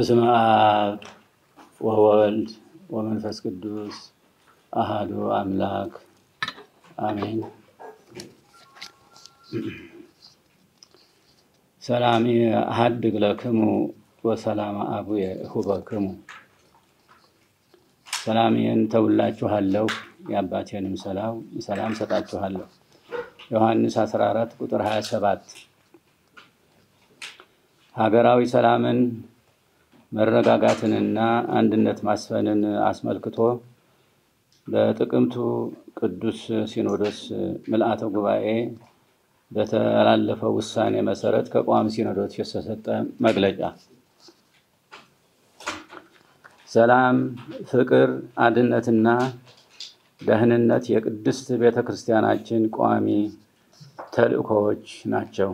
በስመ አብ ወወልድ ወመንፈስ ቅዱስ አሃዱ አምላክ አሜን። ሰላም አሐድግ ለክሙ ወሰላም አቡየ እሁበክሙ። ሰላሜን ተውላችኋለሁ፣ የአባቴንም ሰላም ሰላም ሰጣችኋለሁ። ዮሐንስ 14 ቁጥር 27 ሀገራዊ ሰላምን መረጋጋትንና አንድነት ማስፈንን አስመልክቶ በጥቅምቱ ቅዱስ ሲኖዶስ ምልአተ ጉባኤ በተላለፈው ውሳኔ መሰረት ከቋሚ ሲኖዶስ የተሰጠ መግለጫ ሰላም፣ ፍቅር፣ አንድነትና ደህንነት የቅድስት ቤተ ክርስቲያናችን ቋሚ ተልእኮዎች ናቸው።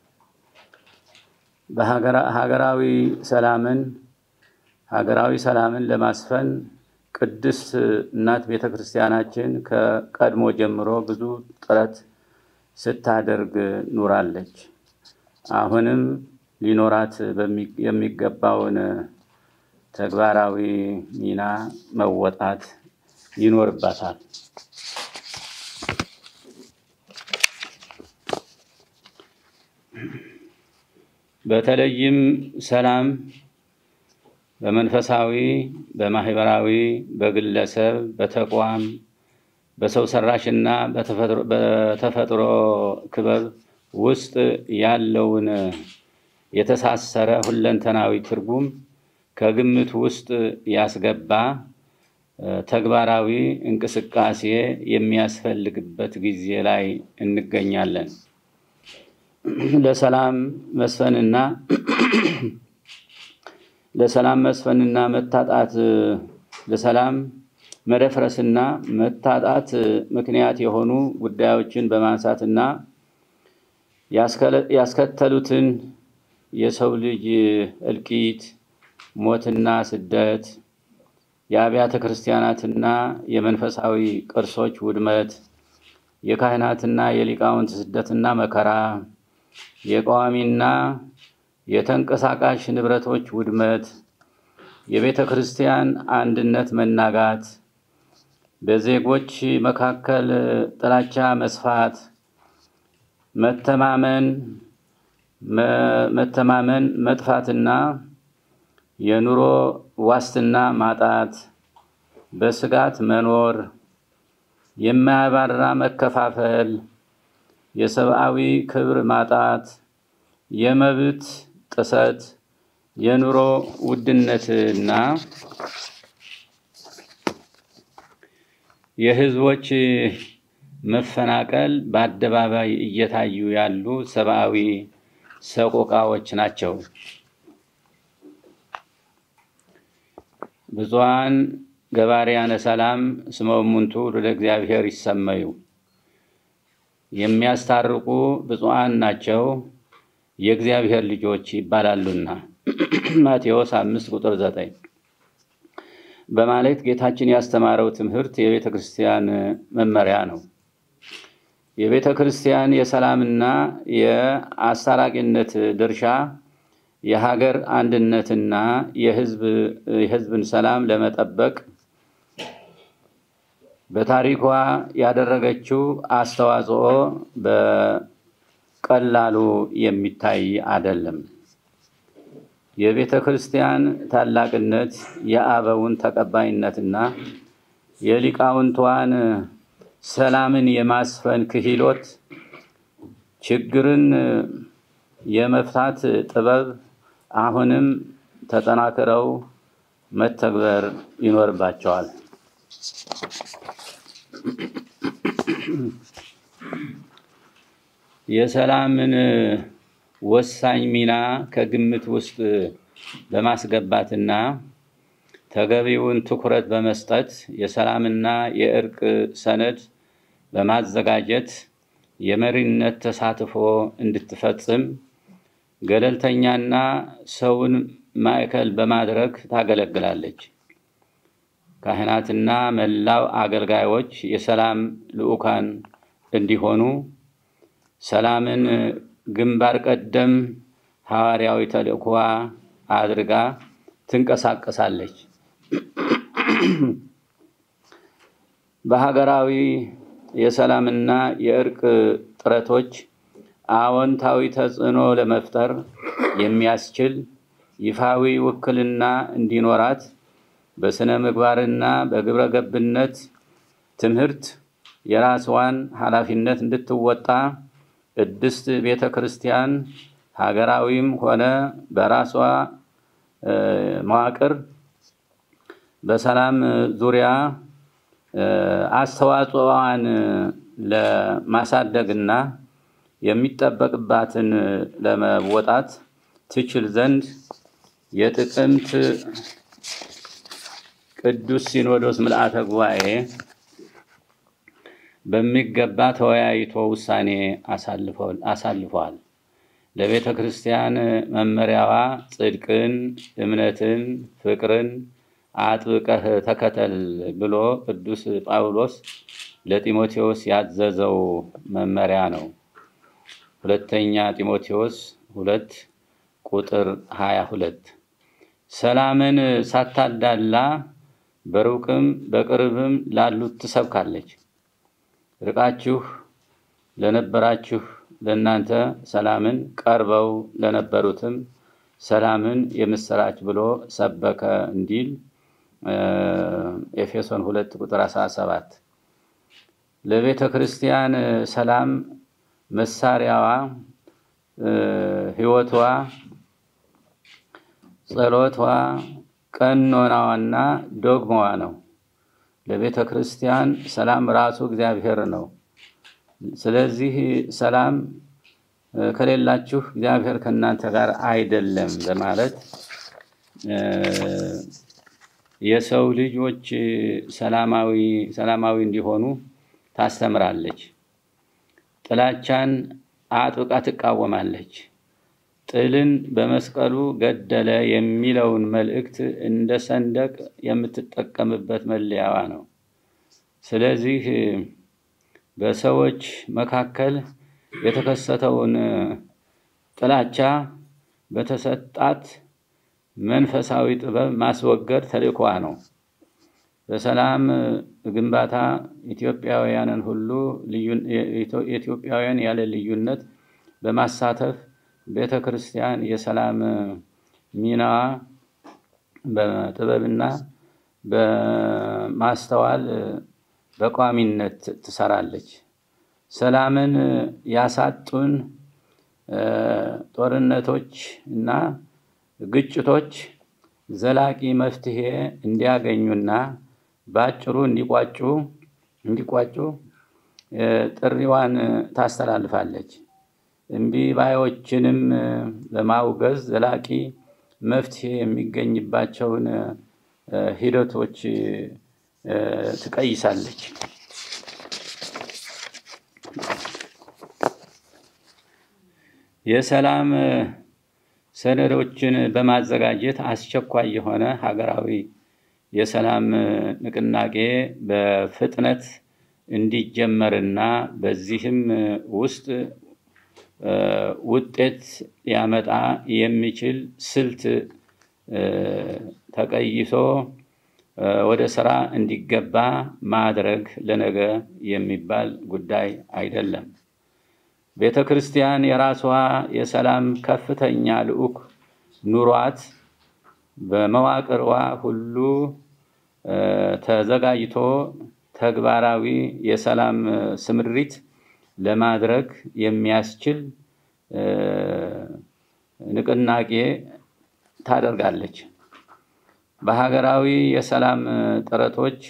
በሀገራዊ ሰላምን ሀገራዊ ሰላምን ለማስፈን ቅድስት እናት ቤተ ክርስቲያናችን ከቀድሞ ጀምሮ ብዙ ጥረት ስታደርግ ኑራለች። አሁንም ሊኖራት የሚገባውን ተግባራዊ ሚና መወጣት ይኖርባታል። በተለይም ሰላም በመንፈሳዊ፣ በማህበራዊ፣ በግለሰብ፣ በተቋም፣ በሰው ሰራሽና በተፈጥሮ ክበብ ውስጥ ያለውን የተሳሰረ ሁለንተናዊ ትርጉም ከግምት ውስጥ ያስገባ ተግባራዊ እንቅስቃሴ የሚያስፈልግበት ጊዜ ላይ እንገኛለን። ለሰላም መስፈንና ለሰላም መስፈንና መታጣት ለሰላም መደፍረስና መታጣት ምክንያት የሆኑ ጉዳዮችን በማንሳትና ያስከተሉትን የሰው ልጅ እልቂት፣ ሞትና ስደት፣ የአብያተ ክርስቲያናትና የመንፈሳዊ ቅርሶች ውድመት፣ የካህናትና የሊቃውንት ስደትና መከራ፣ የቋሚና የተንቀሳቃሽ ንብረቶች ውድመት፣ የቤተ ክርስቲያን አንድነት መናጋት፣ በዜጎች መካከል ጥላቻ መስፋት፣ መተማመን መተማመን መጥፋትና የኑሮ ዋስትና ማጣት፣ በስጋት መኖር፣ የማያባራ መከፋፈል፣ የሰብአዊ ክብር ማጣት፣ የመብት ጥሰት፣ የኑሮ ውድነትና የሕዝቦች መፈናቀል በአደባባይ እየታዩ ያሉ ሰብአዊ ሰቆቃዎች ናቸው። ብፁዓን ገባርያነ ሰላም እስመ እሙንቱ ወደ እግዚአብሔር ይሰመዩ የሚያስታርቁ ብፁዓን ናቸው የእግዚአብሔር ልጆች ይባላሉና ማቴዎስ አምስት ቁጥር ዘጠኝ በማለት ጌታችን ያስተማረው ትምህርት የቤተ ክርስቲያን መመሪያ ነው። የቤተ ክርስቲያን የሰላምና የአስታራቂነት ድርሻ የሀገር አንድነትና የሕዝብን ሰላም ለመጠበቅ በታሪኳ ያደረገችው አስተዋጽኦ በቀላሉ የሚታይ አይደለም። የቤተ ክርስቲያን ታላቅነት የአበውን ተቀባይነትና የሊቃውንቷን ሰላምን የማስፈን ክህሎት፣ ችግርን የመፍታት ጥበብ አሁንም ተጠናክረው መተግበር ይኖርባቸዋል። የሰላምን ወሳኝ ሚና ከግምት ውስጥ በማስገባትና ተገቢውን ትኩረት በመስጠት የሰላምና የእርቅ ሰነድ በማዘጋጀት የመሪነት ተሳትፎ እንድትፈጽም ገለልተኛና ሰውን ማዕከል በማድረግ ታገለግላለች። ካህናትና መላው አገልጋዮች የሰላም ልዑካን እንዲሆኑ ሰላምን ግንባር ቀደም ሐዋርያዊ ተልእኮዋ አድርጋ ትንቀሳቀሳለች። በሀገራዊ የሰላምና የእርቅ ጥረቶች አዎንታዊ ተጽዕኖ ለመፍጠር የሚያስችል ይፋዊ ውክልና እንዲኖራት በስነ ምግባርና በግብረ ገብነት ትምህርት የራስዋን ኃላፊነት እንድትወጣ ቅድስት ቤተ ክርስቲያን ሀገራዊም ሆነ በራሷ መዋቅር በሰላም ዙሪያ አስተዋጽኦዋን ለማሳደግና የሚጠበቅባትን ለመወጣት ትችል ዘንድ የጥቅምት ቅዱስ ሲኖዶስ ምልአተ ጉባኤ በሚገባ ተወያይቶ ውሳኔ አሳልፈዋል። ለቤተ ክርስቲያን መመሪያዋ ጽድቅን፣ እምነትን፣ ፍቅርን አጥብቀህ ተከተል ብሎ ቅዱስ ጳውሎስ ለጢሞቴዎስ ያዘዘው መመሪያ ነው። ሁለተኛ ጢሞቴዎስ ሁለት ቁጥር ሀያ ሁለት ሰላምን ሳታዳላ በሩቅም በቅርብም ላሉት ትሰብካለች። ርቃችሁ ለነበራችሁ ለእናንተ ሰላምን፣ ቀርበው ለነበሩትም ሰላምን የምስራች ብሎ ሰበከ እንዲል ኤፌሶን ሁለት ቁጥር አስራ ሰባት ለቤተ ክርስቲያን ሰላም መሳሪያዋ ሕይወቷ፣ ጸሎቷ፣ ቀኖናዋና ዶግማዋ ነው። ለቤተ ክርስቲያን ሰላም ራሱ እግዚአብሔር ነው። ስለዚህ ሰላም ከሌላችሁ እግዚአብሔር ከእናንተ ጋር አይደለም በማለት የሰው ልጆች ሰላማዊ ሰላማዊ እንዲሆኑ ታስተምራለች። ጥላቻን አጥብቃ ትቃወማለች። ጥልን በመስቀሉ ገደለ የሚለውን መልእክት እንደ ሰንደቅ የምትጠቀምበት መለያዋ ነው። ስለዚህ በሰዎች መካከል የተከሰተውን ጥላቻ በተሰጣት መንፈሳዊ ጥበብ ማስወገድ ተልእኮዋ ነው። በሰላም ግንባታ ኢትዮጵያውያንን ሁሉ ኢትዮጵያውያን ያለ ልዩነት በማሳተፍ ቤተ ክርስቲያን የሰላም ሚናዋ በጥበብና በማስተዋል በቋሚነት ትሰራለች። ሰላምን ያሳጡን ጦርነቶች እና ግጭቶች ዘላቂ መፍትሄ እንዲያገኙና በአጭሩ እንዲቋጩ እንዲቋጩ ጥሪዋን ታስተላልፋለች። እምቢ ባዮችንም በማውገዝ ዘላቂ መፍትሄ የሚገኝባቸውን ሂደቶች ትቀይሳለች። የሰላም ሰነዶችን በማዘጋጀት አስቸኳይ የሆነ ሀገራዊ የሰላም ንቅናቄ በፍጥነት እንዲጀመርና በዚህም ውስጥ ውጤት ሊያመጣ የሚችል ስልት ተቀይሶ ወደ ስራ እንዲገባ ማድረግ ለነገ የሚባል ጉዳይ አይደለም። ቤተ ክርስቲያን የራሷ የሰላም ከፍተኛ ልዑክ ኑሯት በመዋቅሯ ሁሉ ተዘጋጅቶ ተግባራዊ የሰላም ስምሪት ለማድረግ የሚያስችል ንቅናቄ ታደርጋለች። በሀገራዊ የሰላም ጥረቶች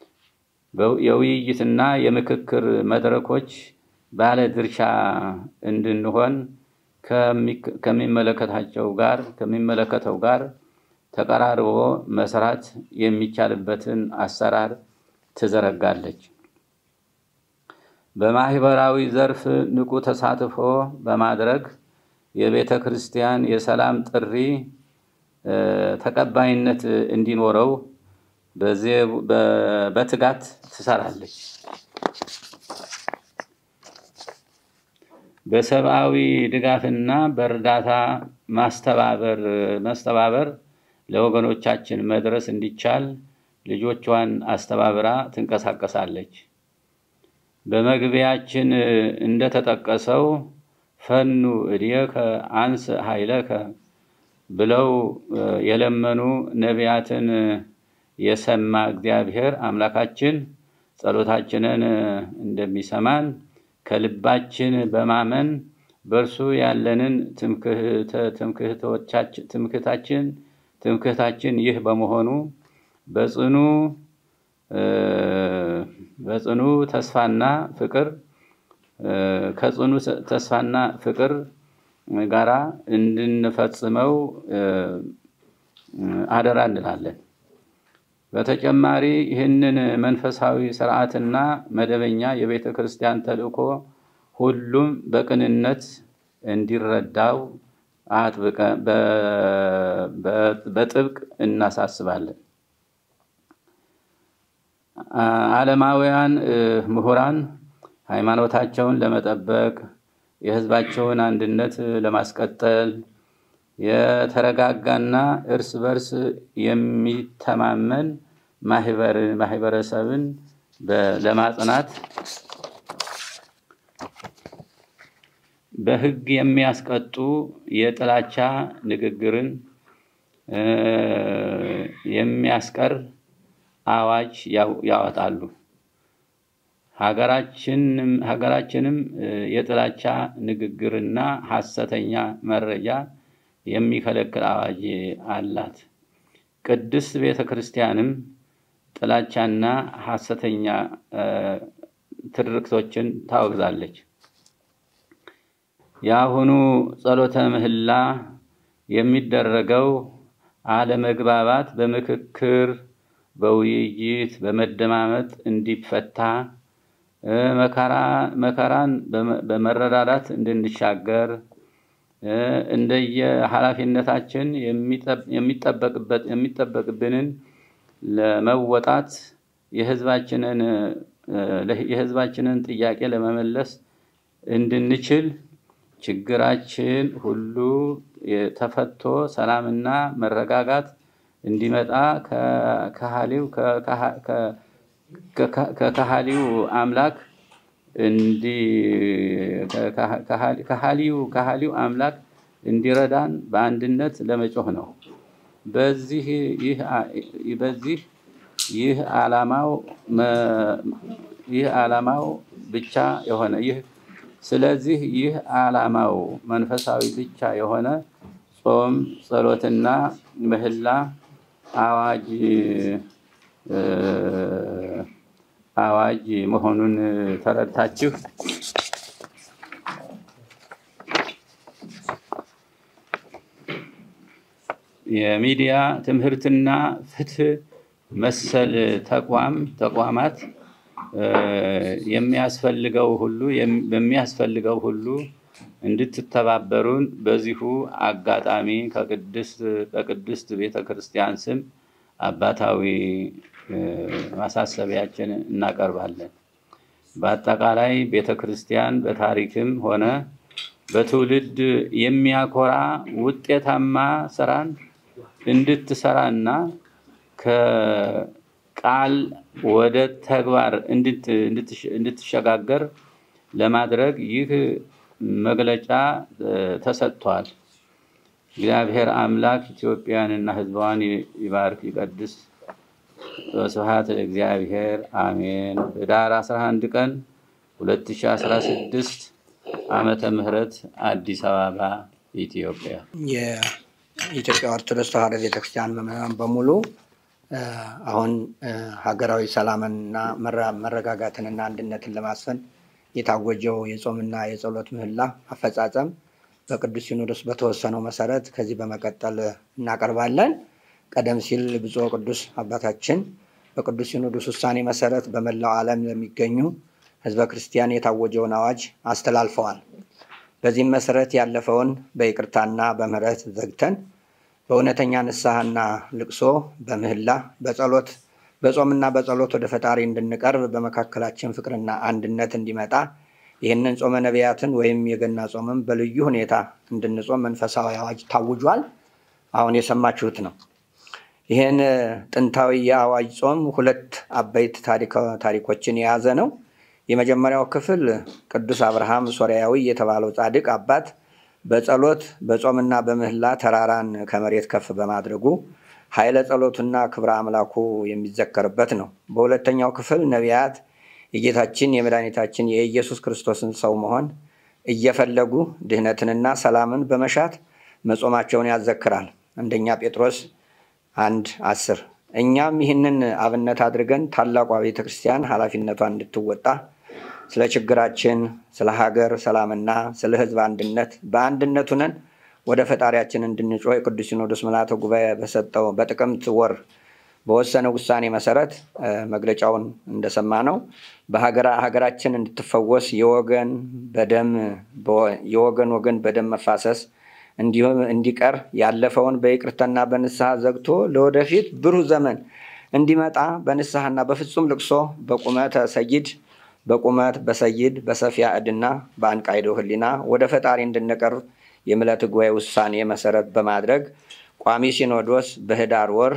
የውይይትና የምክክር መድረኮች ባለ ድርሻ እንድንሆን ከሚመለከታቸው ጋር ከሚመለከተው ጋር ተቀራርቦ መስራት የሚቻልበትን አሰራር ትዘረጋለች። በማህበራዊ ዘርፍ ንቁ ተሳትፎ በማድረግ የቤተ ክርስቲያን የሰላም ጥሪ ተቀባይነት እንዲኖረው በትጋት ትሰራለች። በሰብአዊ ድጋፍና በእርዳታ ማስተባበር ማስተባበር ለወገኖቻችን መድረስ እንዲቻል ልጆቿን አስተባብራ ትንቀሳቀሳለች። በመግቢያችን እንደተጠቀሰው ፈኑ እድየከ አንስ ኃይለከ ብለው የለመኑ ነቢያትን የሰማ እግዚአብሔር አምላካችን ጸሎታችንን እንደሚሰማን ከልባችን በማመን በእርሱ ያለንን ትምክህታችን ትምክህታችን ይህ በመሆኑ በጽኑ በጽኑ ተስፋና ፍቅር ከጽኑ ተስፋና ፍቅር ጋራ እንድንፈጽመው አደራ እንላለን። በተጨማሪ ይህንን መንፈሳዊ ስርዓትና መደበኛ የቤተ ክርስቲያን ተልእኮ ሁሉም በቅንነት እንዲረዳው በጥብቅ እናሳስባለን። ዓለማውያን ምሁራን ሃይማኖታቸውን ለመጠበቅ የሕዝባቸውን አንድነት ለማስቀጠል የተረጋጋና እርስ በርስ የሚተማመን ማህበረሰብን ለማጽናት በሕግ የሚያስቀጡ የጥላቻ ንግግርን የሚያስቀር አዋጅ ያወጣሉ። ሀገራችንም የጥላቻ ንግግርና ሐሰተኛ መረጃ የሚከለክል አዋጅ አላት። ቅድስት ቤተ ክርስቲያንም ጥላቻና ሐሰተኛ ትርክቶችን ታወግዛለች። የአሁኑ ጸሎተ ምህላ የሚደረገው አለመግባባት በምክክር በውይይት በመደማመጥ እንዲፈታ መከራን በመረዳዳት እንድንሻገር እንደየ ኃላፊነታችን የሚጠበቅብንን ለመወጣት የሕዝባችንን ጥያቄ ለመመለስ እንድንችል ችግራችን ሁሉ ተፈቶ ሰላምና መረጋጋት እንዲመጣ ከካህሊው አምላክ ከሃሊው አምላክ እንዲረዳን በአንድነት ለመጮህ ነው። በዚህ ይህ ዓላማው ይህ ዓላማው ብቻ የሆነ ይህ ስለዚህ ይህ ዓላማው መንፈሳዊ ብቻ የሆነ ጾም፣ ጸሎትና ምህላ አዋጅ አዋጅ መሆኑን ተረድታችሁ የሚዲያ ትምህርትና ፍትህ መሰል ተቋም ተቋማት የሚያስፈልገው ሁሉ በሚያስፈልገው ሁሉ እንድትተባበሩን በዚሁ አጋጣሚ ከቅድስት በቅድስት ቤተ ክርስቲያን ስም አባታዊ ማሳሰቢያችን እናቀርባለን። በአጠቃላይ ቤተ ክርስቲያን በታሪክም ሆነ በትውልድ የሚያኮራ ውጤታማ ስራን እንድትሰራና ከቃል ወደ ተግባር እንድትሸጋገር ለማድረግ ይህ መግለጫ ተሰጥቷል። እግዚአብሔር አምላክ ኢትዮጵያንና ሕዝቧን ይባርክ ይቀድስ። ስብሐት ለእግዚአብሔር አሜን። ህዳር 11 ቀን 2016 ዓመተ ምህረት አዲስ አበባ ኢትዮጵያ። የኢትዮጵያ ኦርቶዶክስ ተዋሕዶ ቤተክርስቲያን ምዕመናን በሙሉ አሁን ሀገራዊ ሰላምንና መረጋጋትንና አንድነትን ለማስፈን የታወጀው የጾምና የጸሎት ምህላ አፈጻጸም በቅዱስ ሲኖዶስ በተወሰነው መሰረት ከዚህ በመቀጠል እናቀርባለን። ቀደም ሲል ብፁዕ ቅዱስ አባታችን በቅዱስ ሲኖዶስ ውሳኔ መሰረት በመላው ዓለም ለሚገኙ ህዝበ ክርስቲያን የታወጀውን አዋጅ አስተላልፈዋል። በዚህም መሰረት ያለፈውን በይቅርታና በምህረት ዘግተን በእውነተኛ ንስሐና ልቅሶ በምህላ በጸሎት በጾምና በጸሎት ወደ ፈጣሪ እንድንቀርብ በመካከላችን ፍቅርና አንድነት እንዲመጣ ይህንን ጾመ ነቢያትን ወይም የገና ጾምም በልዩ ሁኔታ እንድንጾም መንፈሳዊ አዋጅ ታውጇል። አሁን የሰማችሁት ነው። ይህን ጥንታዊ የአዋጅ ጾም ሁለት አበይት ታሪኮችን የያዘ ነው። የመጀመሪያው ክፍል ቅዱስ አብርሃም ሶርያዊ የተባለው ጻድቅ አባት በጸሎት በጾምና በምህላ ተራራን ከመሬት ከፍ በማድረጉ ኃይለ ጸሎቱና ክብረ አምላኩ የሚዘከርበት ነው። በሁለተኛው ክፍል ነቢያት የጌታችን የመድኃኒታችን የኢየሱስ ክርስቶስን ሰው መሆን እየፈለጉ ድህነትንና ሰላምን በመሻት መጾማቸውን ያዘክራል። አንደኛ ጴጥሮስ አንድ አስር እኛም ይህንን አብነት አድርገን ታላቋ ቤተ ክርስቲያን ኃላፊነቷን እንድትወጣ ስለ ችግራችን፣ ስለ ሀገር ሰላምና ስለ ሕዝብ አንድነት በአንድነት ሁነን ወደ ፈጣሪያችን እንድንጮህ የቅዱስ ሲኖዶስ ምልዓተ ጉባኤ በሰጠው በጥቅምት ወር በወሰነ ውሳኔ መሰረት መግለጫውን እንደሰማ ነው በሀገራችን እንድትፈወስ የወገን በደም የወገን ወገን በደም መፋሰስ እንዲሁም እንዲቀር ያለፈውን በይቅርታና በንስሐ ዘግቶ ለወደፊት ብሩህ ዘመን እንዲመጣ በንስሐና በፍጹም ልቅሶ በቁመተ ሰይድ በቁመት በሰይድ በሰፊያ ዕድና በአንቃይዶ ህሊና ወደ ፈጣሪ እንድንቀርብ የምልዓተ ጉባኤ ውሳኔ መሰረት በማድረግ ቋሚ ሲኖዶስ በህዳር ወር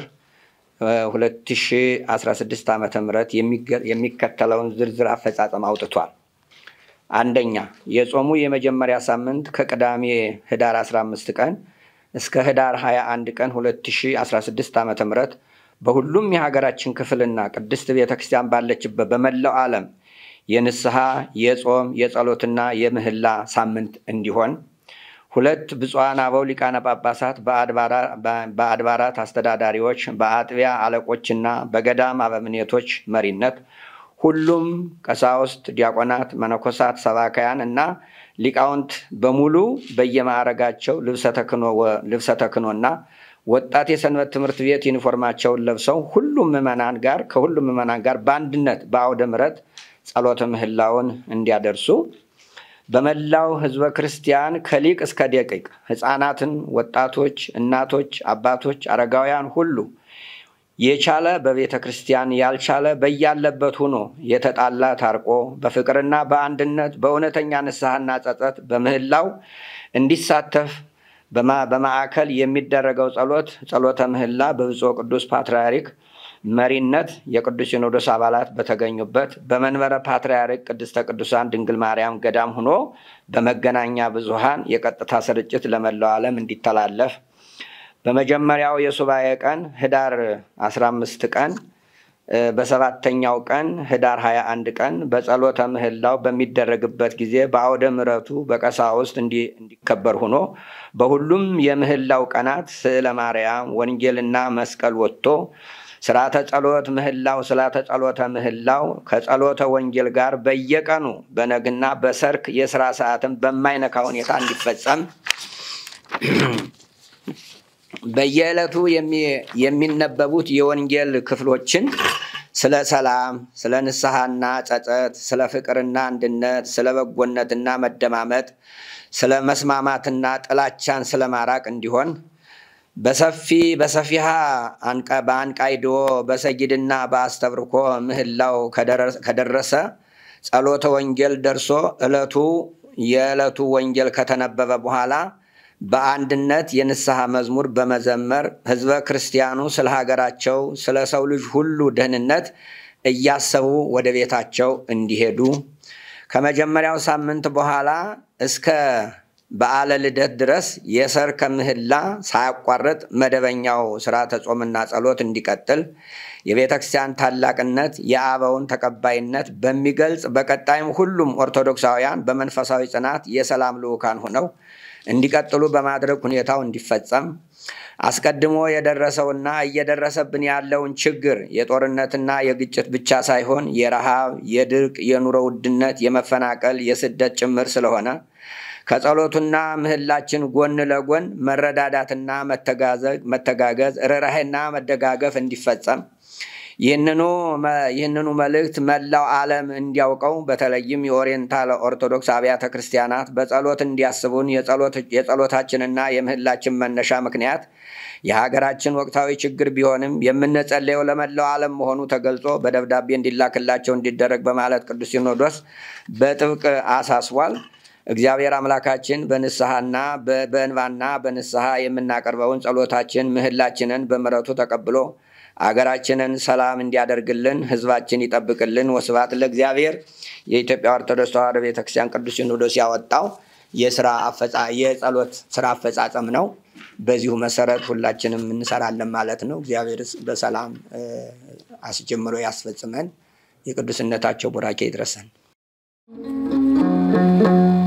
2016 ዓ ም የሚከተለውን ዝርዝር አፈጻጸም አውጥቷል። አንደኛ የጾሙ የመጀመሪያ ሳምንት ከቅዳሜ ህዳር 15 ቀን እስከ ህዳር 21 ቀን 2016 ዓ ም በሁሉም የሀገራችን ክፍልና ቅድስት ቤተክርስቲያን ባለችበት በመላው ዓለም የንስሐ የጾም የጸሎትና የምህላ ሳምንት እንዲሆን ሁለት ብፁዓን አበው ሊቃነ ጳጳሳት በአድባራት አስተዳዳሪዎች በአጥቢያ አለቆችና በገዳም አበምኔቶች መሪነት ሁሉም ቀሳውስት፣ ዲያቆናት፣ መነኮሳት፣ ሰባካያን እና ሊቃውንት በሙሉ በየማዕረጋቸው ልብሰ ተክህኖና ወጣት የሰንበት ትምህርት ቤት ዩኒፎርማቸውን ለብሰው ሁሉም ምዕመናን ጋር ከሁሉም ምዕመናን ጋር በአንድነት በአውደ ምሕረት ጸሎተ ምህላውን እንዲያደርሱ በመላው ህዝበ ክርስቲያን ከሊቅ እስከ ደቂቅ ህፃናትን፣ ወጣቶች፣ እናቶች፣ አባቶች፣ አረጋውያን ሁሉ የቻለ በቤተ ክርስቲያን ያልቻለ በያለበት ሆኖ የተጣላ ታርቆ በፍቅርና በአንድነት በእውነተኛ ንስሐና ጸጸት በምህላው እንዲሳተፍ በማዕከል የሚደረገው ጸሎት ጸሎተ ምህላ በብፁዕ ቅዱስ ፓትርያርክ መሪነት የቅዱስ ሲኖዶስ አባላት በተገኙበት በመንበረ ፓትርያርክ ቅድስተ ቅዱሳን ድንግል ማርያም ገዳም ሆኖ በመገናኛ ብዙሃን የቀጥታ ስርጭት ለመላው ዓለም እንዲተላለፍ በመጀመሪያው የሱባኤ ቀን ህዳር 15 ቀን በሰባተኛው ቀን ህዳር 21 ቀን በጸሎተ ምህላው በሚደረግበት ጊዜ በአውደ ምሕረቱ በቀሳውስት እንዲከበር ሆኖ በሁሉም የምህላው ቀናት ስዕለ ማርያም፣ ወንጌልና መስቀል ወጥቶ ስርዓተ ጸሎት ምህላው ስርዓተ ጸሎተ ምህላው ከጸሎተ ወንጌል ጋር በየቀኑ በነግና በሰርክ የስራ ሰዓትን በማይነካ ሁኔታ እንዲፈጸም በየዕለቱ የሚነበቡት የወንጌል ክፍሎችን ስለ ሰላም፣ ስለ ንስሐና ጸጸት፣ ስለ ፍቅርና አንድነት፣ ስለ በጎነትና መደማመጥ፣ ስለ መስማማትና ጥላቻን ስለ ማራቅ እንዲሆን በሰፊ በሰፊሃ በአንቃይዶ በሰጊድና በአስተብርኮ ምህላው ከደረሰ ጸሎተ ወንጌል ደርሶ ዕለቱ የዕለቱ ወንጌል ከተነበበ በኋላ በአንድነት የንስሐ መዝሙር በመዘመር ህዝበ ክርስቲያኑ ስለ ሀገራቸው ስለ ሰው ልጅ ሁሉ ደህንነት እያሰቡ ወደ ቤታቸው እንዲሄዱ ከመጀመሪያው ሳምንት በኋላ እስከ በዓለ ልደት ድረስ የሰርከ ምህላ ሳያቋርጥ መደበኛው ስርዓተ ጾምና ጸሎት እንዲቀጥል የቤተ ክርስቲያን ታላቅነት የአበውን ተቀባይነት በሚገልጽ በቀጣይም ሁሉም ኦርቶዶክሳውያን በመንፈሳዊ ጽናት የሰላም ልዑካን ሆነው እንዲቀጥሉ በማድረግ ሁኔታው እንዲፈጸም አስቀድሞ የደረሰውና እየደረሰብን ያለውን ችግር የጦርነትና የግጭት ብቻ ሳይሆን የረሃብ፣ የድርቅ፣ የኑሮ ውድነት፣ የመፈናቀል፣ የስደት ጭምር ስለሆነ ከጸሎቱና ምህላችን ጎን ለጎን መረዳዳትና መተጋገዝ፣ ርኅራኄና መደጋገፍ እንዲፈጸም ይህንኑ መልእክት መላው ዓለም እንዲያውቀው በተለይም የኦሪየንታል ኦርቶዶክስ አብያተ ክርስቲያናት በጸሎት እንዲያስቡን የጸሎታችንና የምህላችን መነሻ ምክንያት የሀገራችን ወቅታዊ ችግር ቢሆንም የምንጸለየው ለመላው ዓለም መሆኑ ተገልጾ በደብዳቤ እንዲላክላቸው እንዲደረግ በማለት ቅዱስ ሲኖዶስ በጥብቅ አሳስቧል። እግዚአብሔር አምላካችን በንስሐና በእንባና በንስሐ የምናቀርበውን ጸሎታችን ምህላችንን በምሕረቱ ተቀብሎ አገራችንን ሰላም እንዲያደርግልን ሕዝባችን ይጠብቅልን። ወስብሐት ለእግዚአብሔር። የኢትዮጵያ ኦርቶዶክስ ተዋሕዶ ቤተክርስቲያን ቅዱስ ሲኖዶስ ያወጣው የስራ የጸሎት ስራ አፈጻጸም ነው። በዚሁ መሰረት ሁላችንም እንሰራለን ማለት ነው። እግዚአብሔር በሰላም አስጀምሮ ያስፈጽመን። የቅዱስነታቸው ቡራኬ ይድረሰን።